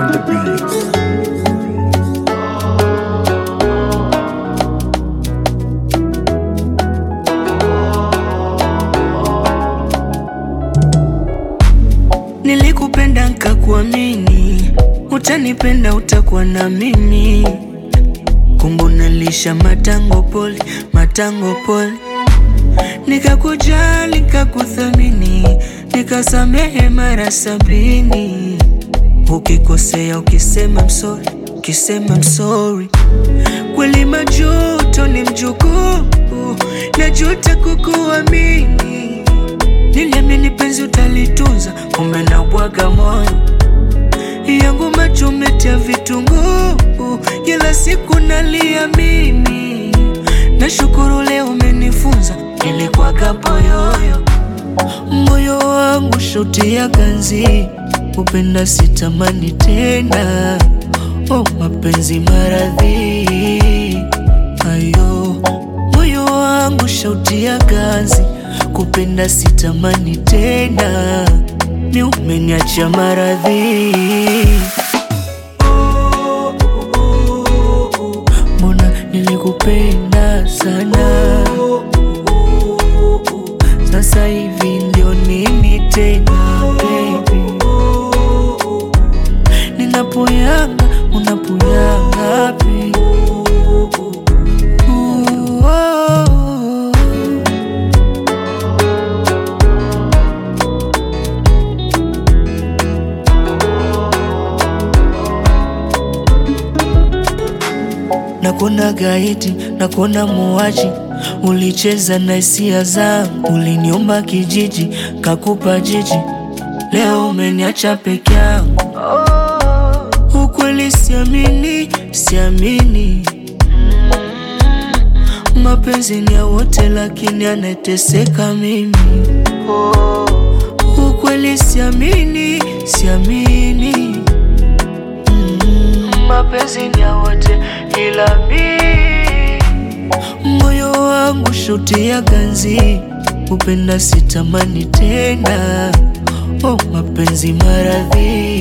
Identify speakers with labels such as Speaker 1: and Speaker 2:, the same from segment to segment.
Speaker 1: on the beat.
Speaker 2: Nilikupenda nkakuamini, utanipenda utakuwa na mimi. Kumbu nalisha matango poli, matango poli, nikakujali nikakuthamini, nikasamehe mara sabini. Ukikosea ukisema msori, ukisema msori, kweli majuto ni mjukuu, najuta kukuamini. Niliamini penzi utalitunza, kumbe nabwaga moyo yangu macho umetia vitunguu, kila siku nalia mimi. Nashukuru leo umenifunza, ilikuwaga poyoyo moyo wangu shoti ya ganzi, upenda sitamani tena. Oh, mapenzi maradhi ayo, moyo wangu shauti ya ganzi, kupenda sitamani tena, ni umeniacha maradhi. Mbona nilikupenda sana, sasa hivi ndio nini tena baby? Ninapoyanga unapoyanga wapi? Ooh, oh. Nakuna gaiti, nakuna muwaji, ulicheza na hisia zangu, uliniomba kijiji, kakupa jiji, leo umeniacha peke yangu. Ukweli siamini, siamini, mapenzi ni ya wote, lakini anateseka mimi. Ukweli siamini, siamini mapenzi ni ya wote ila mi moyo wangu shoti ya ganzi upenda sitamani tena oh, mapenzi maradhi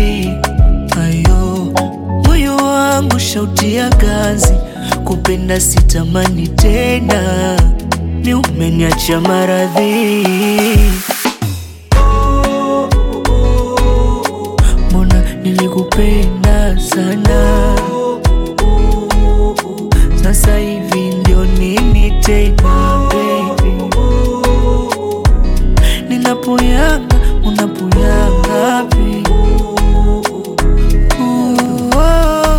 Speaker 2: ayo moyo wangu shauti ya ganzi kupenda sitamani tena ni umeniacha maradhi Mbona nilikupenda sana, sasa hivi ndio nini tena baby? Ninapoyanga unapoyanga wapi? Ooh, oh.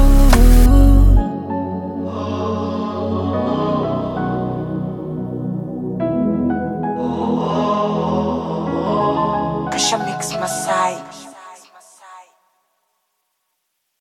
Speaker 3: Pressure Mix Masai.